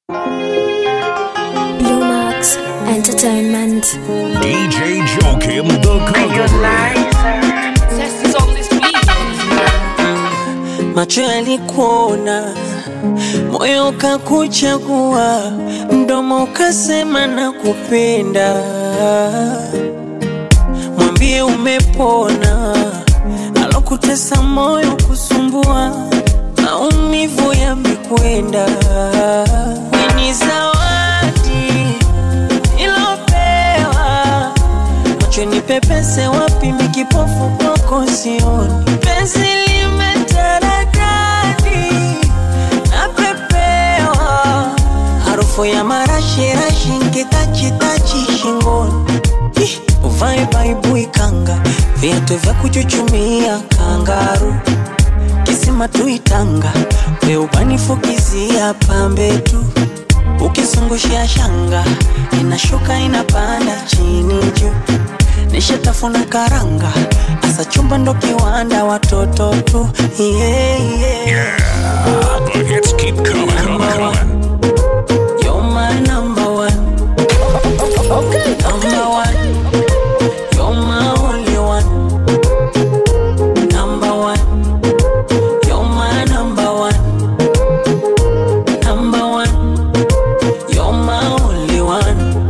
Blue Max Entertainment. DJ Joakim the Conqueror. Macho yalikuona, moyo ukakuchagua, mdomo ukasema na kupenda. Mwambie umepona, alokutesa moyo kusumbua, maumivu yamekwenda. Ni zawadi ilopewa macho ni pepese wapi mikipofu kwako sioni penzi limetaradadi napepewa harufu ya marashirashi nkitachitachi shingoni Ih, uvae baibui kanga viatu vya kuchuchumia kangaru kisima tuitanga weubanifukizia pambe tu ukizungushia shanga inashuka inapanda chini juu nishatafuna karanga asa chumba ndo kiwanda watoto tu yeah, yeah. The hits keep coming, coming, coming. You're my number one. Number one. You're my only one. Number one. You're my number one. Number one. You're my only one.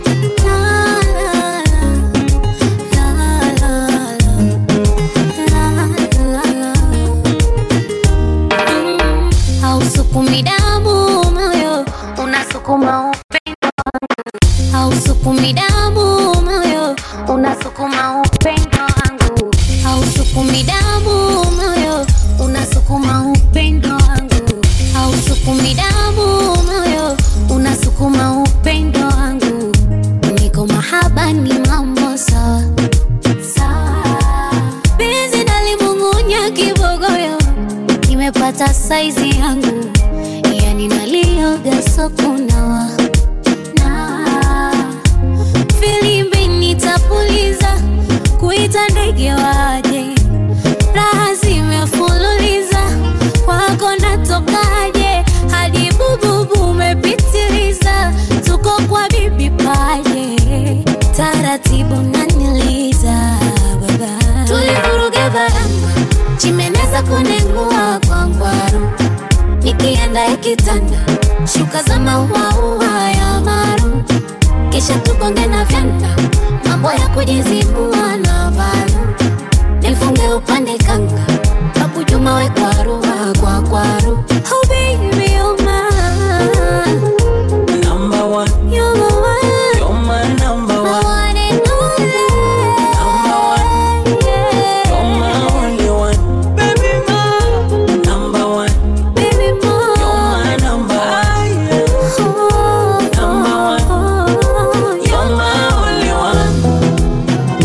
Hausukumi damu moyo, unasukuma upendo wangu. Hausukumi damu moyo, unasukuma upendo wangu. Hausukumi damu moyo, unasukuma upendo wangu. Hausukumi damu moyo, unasukuma upendo wangu. Niko mahaba ni mambo sawa sawa. Penzi nalimung'unya kibogoyo nimepata saizi yangu, yani nalioga sokunawa na filimbi nitapuliza, kuita ndege waje, raha zimefululiza, kwako natokaje, hadi bububu umepitiliza, tuko kwa bibi paje, taratibu naniliza baba, tulivuruga baranga chimeneza kunengua kwa ngwaru nikienda ikitanda shuka za mauaua ya maru kisha tukonge na vyanda mambo ya kujizibua na valu nifunge upande kanga babu juma we kwaru kwa kwaru oh baby you're mine Number one. you're my one You're my number my one. one and only Number one. yeah. You're my only one. Baby, my number one. baby more You're my number one. Number one. You're my only one.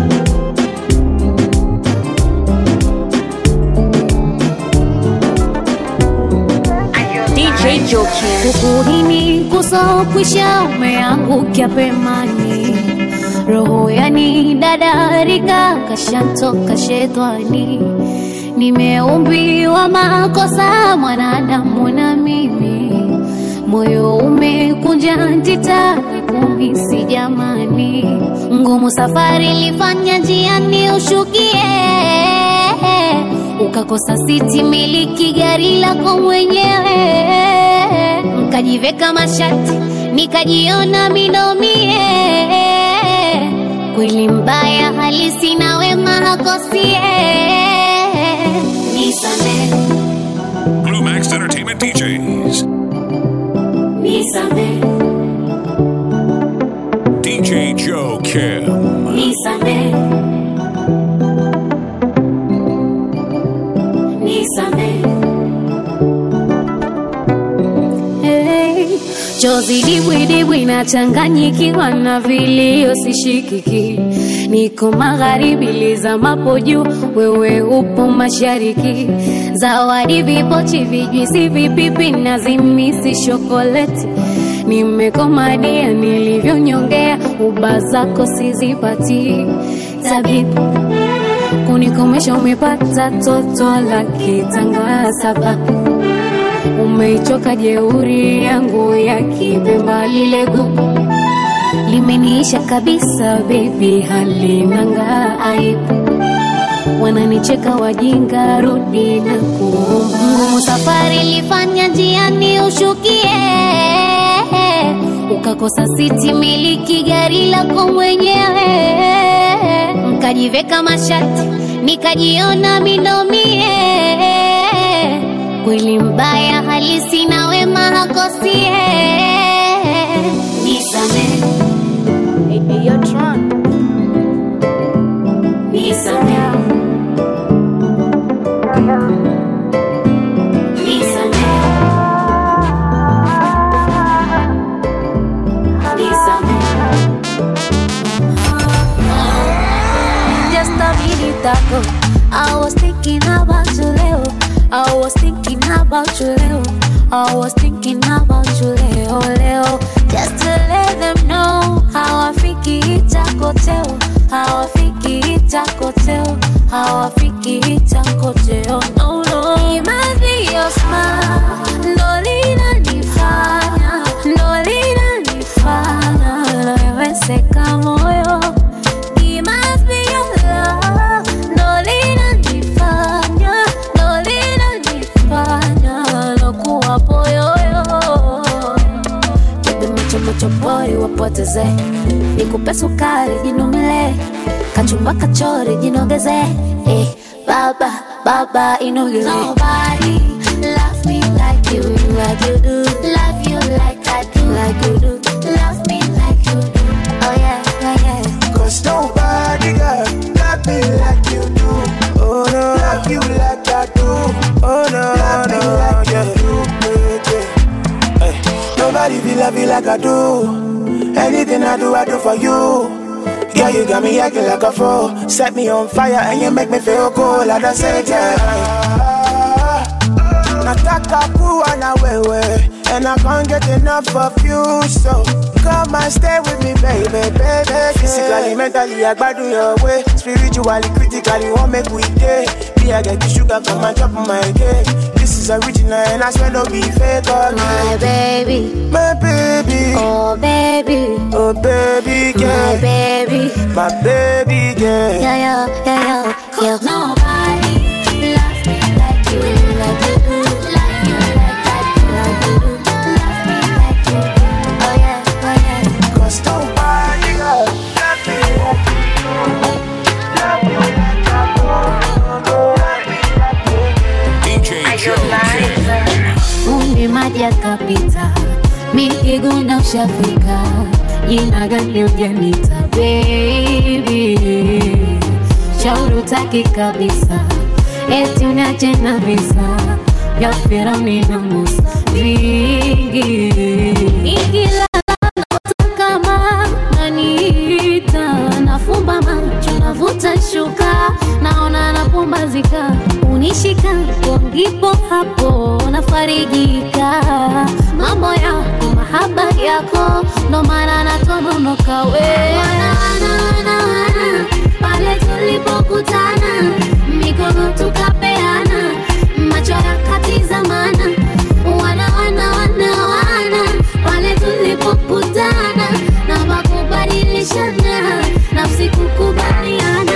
DJ Joki kukuhini kusokwisha umeangukia pemani roho yani dadarika kashantoka shetani nimeumbiwa makosa mwanadamu na mimi moyo umekunja ntita kumisi jamani ngumu safari ilifanya njiani ushukie ukakosa siti miliki gari lako mwenyewe nkajiveka mashati nikajiona minomie kweli mbaya halisi na wema hakosie nisame Blue Max Entertainment DJs. nisame DJ Joe Kim. nisame nisame Hey, chozi dibwidibwi nachanganyikiwa na vilio sishikiki niko magharibi lizamapo juu wewe upo mashariki zawadi vipochi vijwisi vipipi na zimisi shokoleti nimekomadia nilivyonyongea uba zako sizipati tabibu kunikomesha umepata toto la kitanga sababu umeichoka jeuri yangu ya kipemba lile gugu limeniisha kabisa bebi halinanga aibu wananicheka wajinga rudi na kuomba ngumu safari ilifanya njiani ushukie ukakosa siti miliki gari lako mwenyewe nkajiveka mashati nikajiona minomie kweli mbaya halisi na wema hakosie nisame nisame nisame nisame Just a minute ago, I was thinking about you, Leo. I was thinking about you, Leo. I was thinking about you, Leo, Leo. Just to let them know how I think it's a hotel. How I think it's a hotel. How I think it's a hotel. No, no. It must be your smile. Ndo linanifanya, ndo linanifanya naweweseka moyo It must be your love, ndo linanifanya, ndo linanifanya nakuwa poyoyo. Bebe macho macho boy wapoteze, nikupe sukari jinumile, kachumba kachori jinogeze, eh, baba baba inogeze. Nobody love me like you, like you do. Love you like I do, like you do. Love me like you do. Oh yeah, yeah, yeah. Cause nobody got love me like you do. Oh no, love you like I do. Oh no, love me like you do. Yeah, yeah. Hey, nobody feel love you like I do. Anything I do, I do for you. Yeah, you got me acting like a fool. Set me on fire and you make me feel cool at the same time. Nataka kuwa na wewe And I can't get enough of you So come and stay with me baby, baby Physically, mentally, I gbadu your way Spiritually, critically, won't make we day Me, I get the sugar, come and drop my cake This is original and I swear no be fake My again baby, My baby, oh baby, oh baby my girl baby. My baby girl Yeah, yeah, yeah, yeah, yeah. Nobody loves me like you, like you do. Love you like I do, like you do. Love me like you do. Oh yeah, oh yeah. Cause nobody got love me like you do Love you like I do Love me like you do DJ Joe Kim. Umbi maji yakapita, mikiguna ushafika, jina gani ujanita baby, shauri utaki kabisa, eti uniache na visa vya Firauni na Musa vingi, ikilala naota kama naniita, nafumba macho navuta shuka, naona napumbazika, unishika hapo ndipo hapo nafarijika, mambo yako mahaba yako ndo maana natononoka we wana, wana, wana, wana, pale tulipokutana mikono tukapeana macho yakatizamana wana wana wana wana pale tulipokutana na makubadilishana nafsi kukubaliana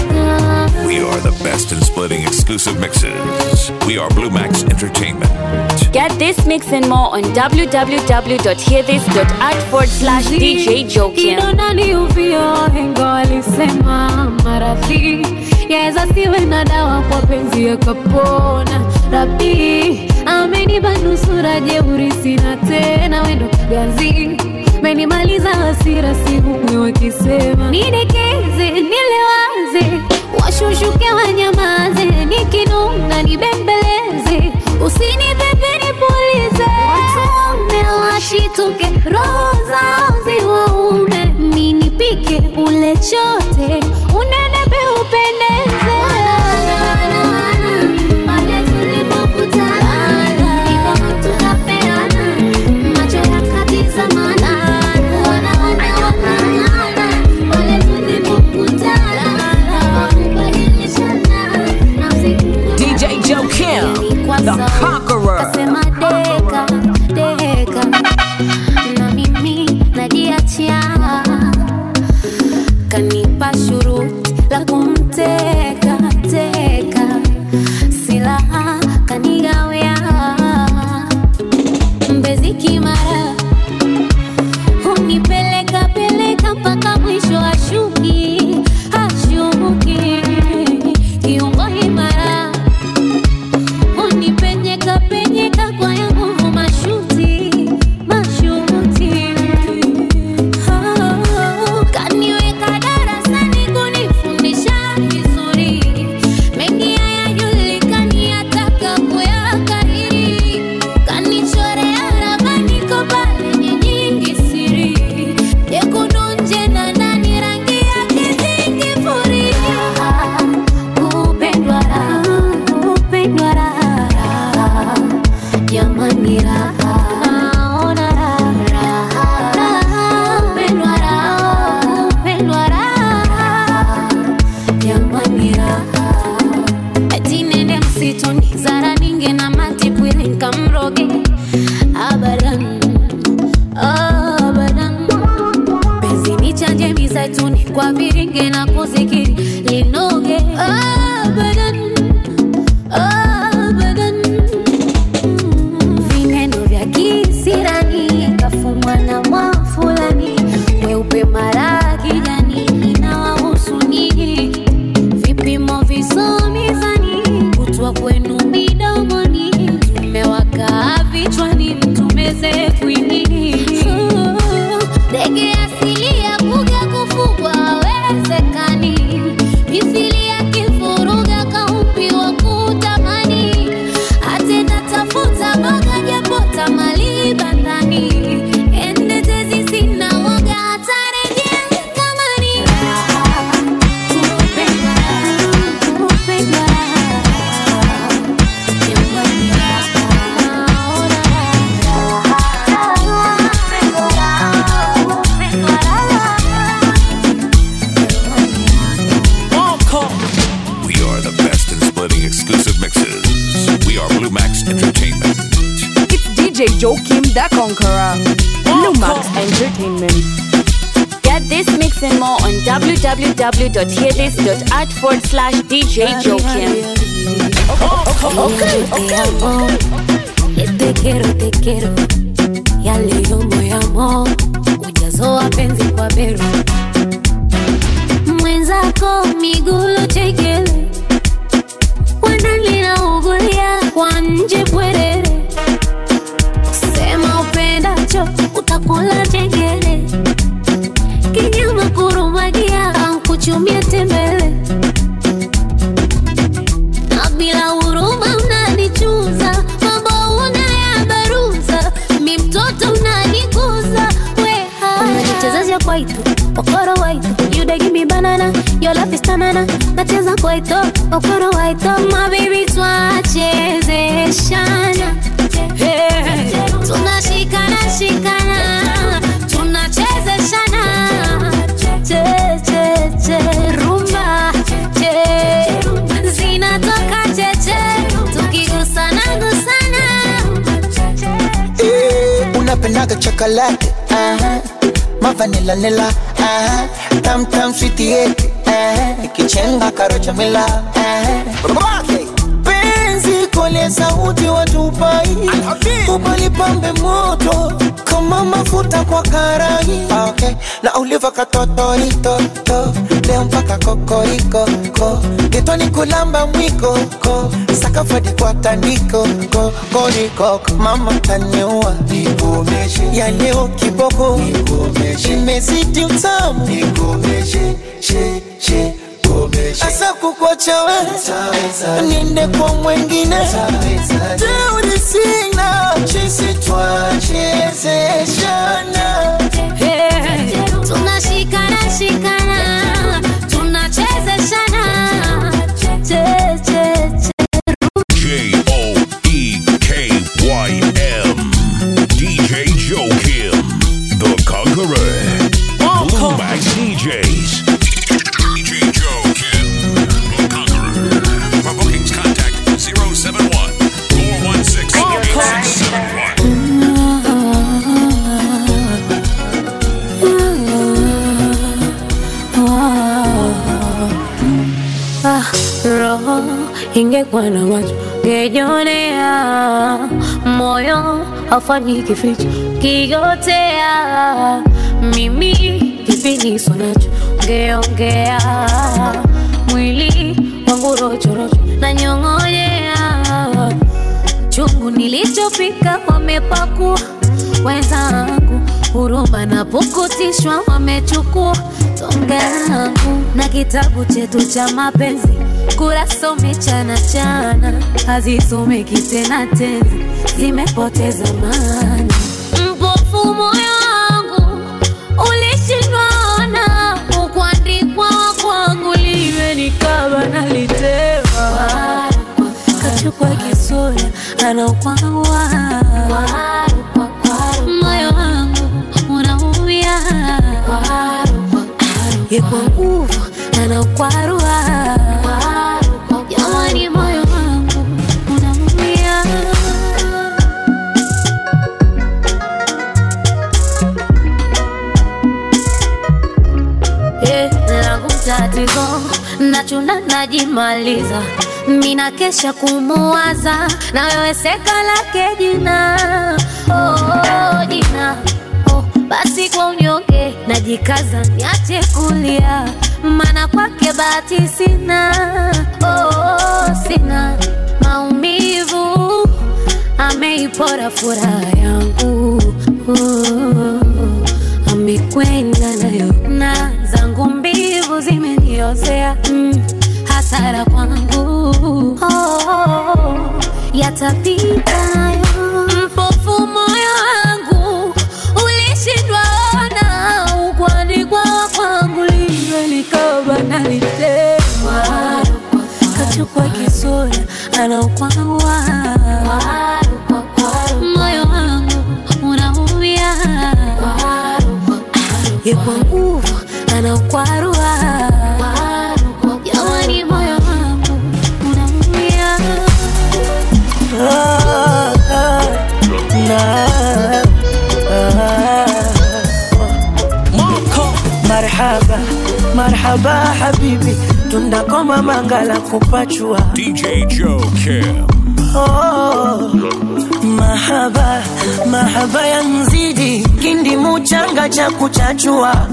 Ah. We are the best in splitting exclusive mixes. We are Blue Max Entertainment. Get this mix and more on www.hearthis.at forward slash DJ Jokim. Kidonda ni uvio, hengo alisema maradhi yaweza siwe na dawa kwa penzi yakapona. Rabi amenipa nusura, jeuri sina tena, wendo ganzi menimaliza hasira, sihumwe wakisema nidekeze, nilewaze, washushuke wanyamaze, nikinunga nibembeleze, usinipepe nipulize, watume washituke, roho zao ziwaume, ninipike ule chote, unenepe upendeze. Pale tulipokutana, mikono tukapeana, macho yakatizamana, wana, wana, wana, wana. Pale tulipokutana, kubadilishana, nafsi DJ Joe Kim, the conqueror. Kasema de sifiki mara hunipeleka peleka mpaka mwisho ashuki ashuki kiungo imara unipenyeka penyeka kwa ya nguvu mashuti mashuti Oh, kaniweka darasani kunifundisha vizuri mengi hayajulikani hataka kuyakariri kanichorea ramani kopa lenye nyingi siri jekundu nje na ndani rangi yake zingifuria kupendwa raha kupendwa raha jamani raha naona raha raha kupendwa raha kupendwa raha jamani raha ati nende msituni zara ninge na matipwili nkamroge abadan abadan penzi ni chanje mizaituni kwa viringe na kuzikiri linoge abadan abadan vineno vya kisirani kafumwa na mwafulani weupe mara kijani inawahusu nyinyi vipimo visomizani kutwa kwenu midomoni tumewaka vichwani mtumeze kwinini ndege asili ya kuga kufugwa awezekani mithili ya kifuruga kaumbi wa kutamani atenda tafuta boga japo tamali bandani ende tezi sina woga atarejea kamani Kupendwa, kupendwa, jamani, naona We are the best in splitting exclusive mixes. We are Blue Max Entertainment. It's DJ Joakim the Conqueror. Lumax Entertainment. Get this mix and more on www.hearthis.at forward slash DJ Joakim. Te amo, eh, te quiero, te quiero. Ya leo moyamo ujazo wa penzi kwa beru mwenzako migulo chekele wanalinaungulia kwa nje bwerere sema upendacho utakula chengele kinyama kurumagia ankuchumia tembele na bila huruma unanichuza mambo unayabaruza mi mtoto unanikuza weha unajichezesha kwaito okoro waito you dey give me banana your love is tanana nacheza kwaito okoro waito my baby twachezeshana Hey, tunashikana shikana tunachezeshana che che che rumba che zinatoka cheche tukigusana gusana Eh, unapendaga chocolate aha. mavanila nila aha. tam tam switi yeti ikichenga karocha mila aha. penzi kole sauti watupai ubalipambe moto kama mafuta kwa karai Ah, okay. na uliva katotoritoto leo mpaka kokoriko ko getoni kulamba mwiko ko sakafadi kwa tandiko ko koriko mama taniua nikomeshe ya leo kiboko nikomeshe imezidi utamu nikomeshe she she asa kukwacha we niende kwa mwengine teuri sina chisi twachezeshana Hey, tunashikana shikana tunachezeshana che che che J O E K Y M. DJ Joakim. The Conqueror. Blue Max DJs. DJ Joakim. The Conqueror. For bookings, contact 071 416 8671. Ah, roho ingekuwa na macho ngejionea, moyo haufanyi kificho kigotea mimi kipiniso nacho ngeongea mwili wangu rochorocho na nyong'onyea chungu nilichopika wamepakua wenzangu huruma na pukutishwa wamechukua tonge langu na kitabu chetu cha mapenzi kurasa umechana chana hazisomeki tena tenzi zimepoteza maana mpofu moyo wangu ulishindwaona ukuandikwa kwangu liwe nikaba nalitema kachukua kisura anaukwawa moyo wangu unaumia yekwa nguvu anaukwarua jamani moyo wangu unaumia Eh, langu tatizo nachuna najimaliza mina kesha kumuwaza na wewe seka lake jina oh, jina oh, basi kwa unyonge najikaza niache kulia mana kwake bahati sina oh, sina maumivu ameipora furaha yangu oh, amekwenda nayo na zangu mbivu zimeniozea mm, hasara kwangu oh, yatapita nayo mpofu moyo wangu ulishindwa ona ukwandikwa kwangu liwe likaba nalitema kachukua kisura anaukwawa moyo wangu unaumia yekwa nguvu anaukwarua jamani moyo wangu unaumia Ah, ah, na, ah. marhaba marhaba habibi tundakoma mangala kupachua DJ Joe Kim. oh, mahaba mahaba ya mzidi kindi muchanga cha kuchachua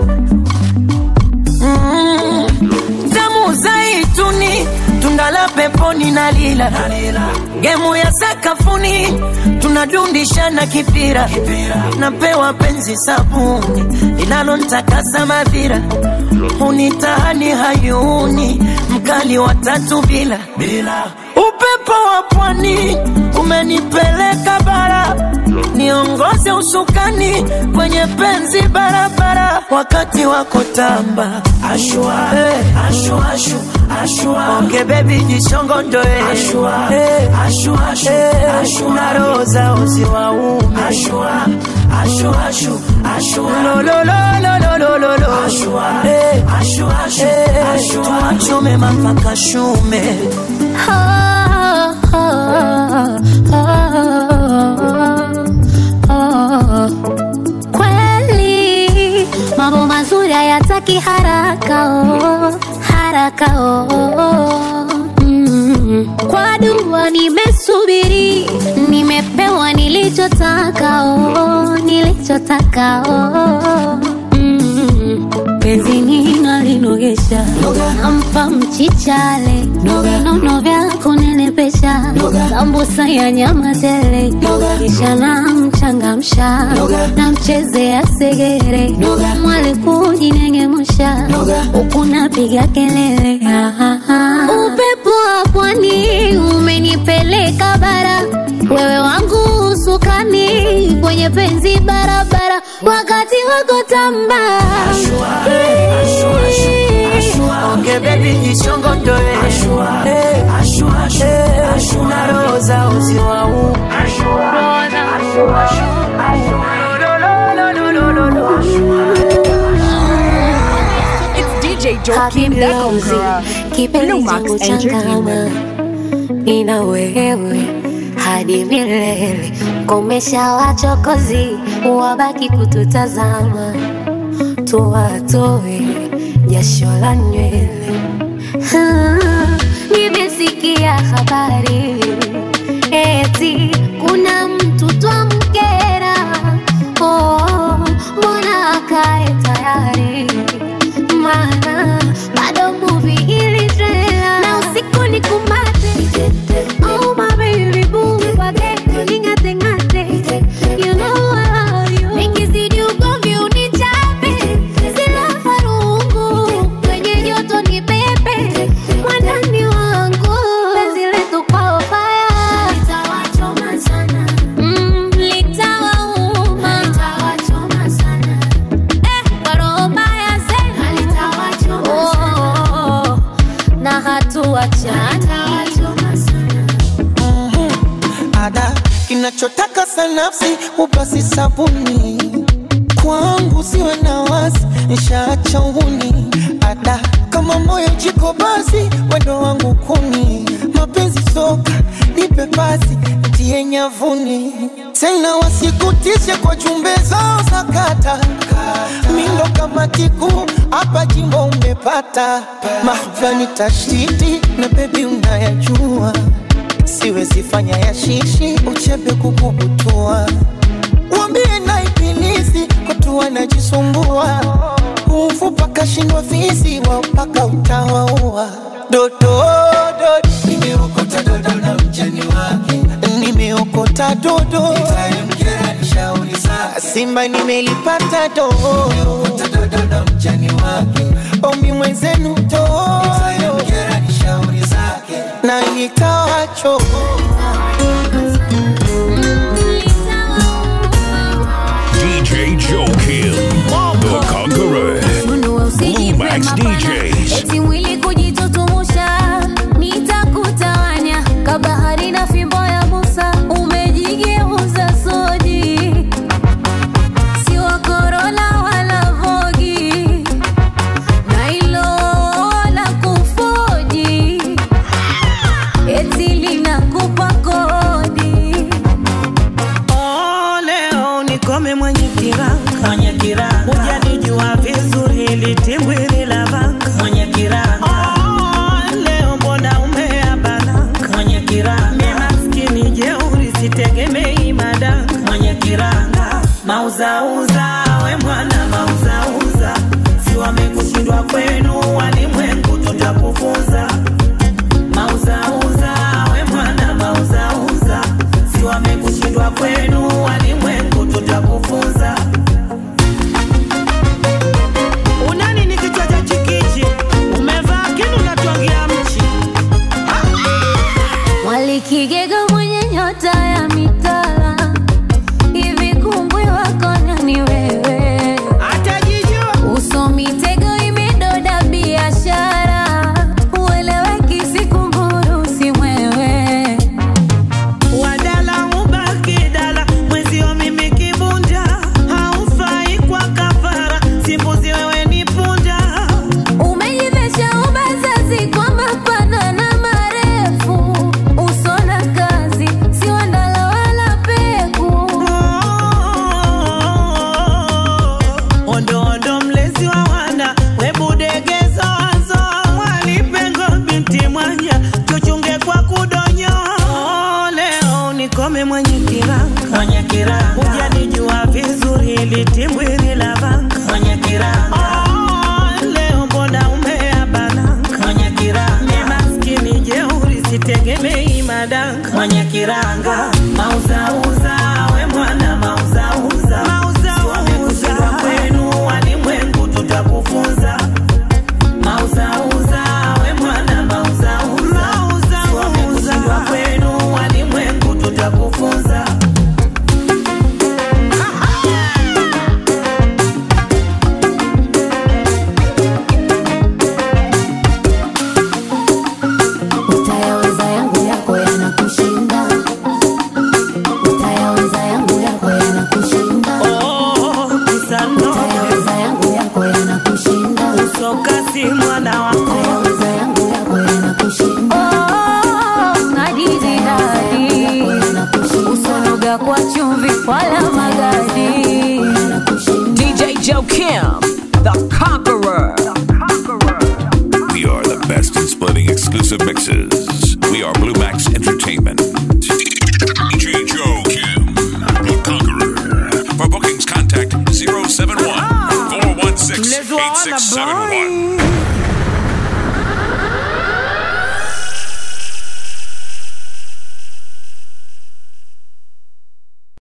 mm, tamu zaituni tundala peponi na lila gemu ya sakafuni tunadundishana kipira napewa penzi sabuni linalontakasa mavira hunitahani hayuni mkali wa tatu bila upepo wa pwani umenipeleka bara niongoze usukani kwenye penzi barabara wakati wako tamba ashua, hey. ashua, ashu, ashua. onge bebi jishongondoe ashua, hey. ashua, ashu, hey. ashua. na roho zao ziwaume ashua, ashua, ashu, ashua. lololololololo ashua, hey. ashua, ashu, hey. ashua. tuachome mapaka shume Ah, ah, ah, ah. Kweli mambo mazuri hayataki haraka oh, haraka oh. Mm. Kwa dua nimesubiri, nimepewa nilichotaka oh, nilichotaka oh. Mm. penzi nina linogesha nampa mchichale nono vya kunenepesha sambusa ya nyama tele kisha namchangamsha namchezea segere mwali kujinengemusha huku napiga kelele Ah, ah, ah. upepo wa pwani umenipeleka bara wewe wangu usukani kwenye penzi barabara wakati wako tamba onge bebi jishongondoe hey. hey. na roho zao ziwaume It's DJ Joakim the Conqueror. kipenzi Blue Max changu changama Entertainment. nina wewe hadi milele komesha wachokozi wabaki kututazama tuwatoe jasho la nywele Ah, nimesikia habari eti kuna mtu twam nitawachana ada kinachotaka sanafsi upasi sabuni kwangu siwe na wasi nshaacha uhuni ada kama moyo jiko basi wendo wangu kuni mapenzi soka nipe pasi tie nyavuni tena wasikutishe kwa jumbe zao sakata mindo kama kiku hapa jimbo umepata mahvani tashtiti na bebi unayajua siwezi fanya ya shishi uchebe kukubutua wambie na ibilisi kutua najisumbua umfupa kashindwa fisi wa mpaka utawaua dododo nimeokota dodo na mjani wake nimeokota dodo simba nimelipata dodo dodo na mjani wake omi mwenzenu dodo na nitawacho DJ Joe Kim, the Conqueror. Funua usijipe Max mapana. DJs. Eti mwili kujitutumusha nitakutawanya kabahari na fimbo ya Musa umejigeuza soji si wa Corolla wala Vogi na hilo la kufoji eti linakupa kodi Oh, leo nikome mwenye kiranga mwenye kiranga hujanijua vizuri ili timbwili la vanga mwenye kiranga oh, leo mbona umeabananga mwenye kiranga mi maskini jeuri sitegemei madanga mwenye kiranga mauzauza we mwana mauzauza si wamekushindwa kwenu walimwengu tutakufunza mauzauza we mwana mauzauza si wamekushindwa kwenu walimwengu tutakufunza unani ni kichwa cha chikichi umevaa kinu natwangia mchi Mwalikigega mwenye nyota ya mitala hivi kumbwi wako nani wewe atajijua uso mitego imedoda biashara ueleweki sikumburu si mwewe wadala ubaki dala mwezio mimi kibunda haufai kwa kafara simbuzi wewe ni punda umejivesha ubazazi kwa mapana na marefu uso na kazi si wandala wala peku ondo ondo mlezi wa wana webudegezozo mwalipengo binti mwanya tuchunge kwa kudonyo leo nikome mwenye kiranga mwenye kiranga hujanijua vizuri litimbwili la vanga mwenye kiranga leo mbona umeabananga mwenye kiranga mi maskini jeuri sitegemei madanga mwenye kiranga mauzauza we mwana mauzauza mauzauza kwenu walimwengu tutakufunza mauzauza we mwana mauzauza mauzauza kwenu walimwengu tutakufunza utayaweza yangu yako yanakushinda utayaweza yangu yako yanakushinda Oh, kisano utayaweza yangu yako yanakushinda soka si mwana wako utayaweza yangu yako yanakushinda hadithi hadi usonoga kwa chumvi wala magadi DJ Joe Kim, the Conqueror. We are the best in splitting exclusive mixes. We are Blue Max Entertainment. DJ Joe Kim, the Conqueror. For bookings, contact 071 416 8671.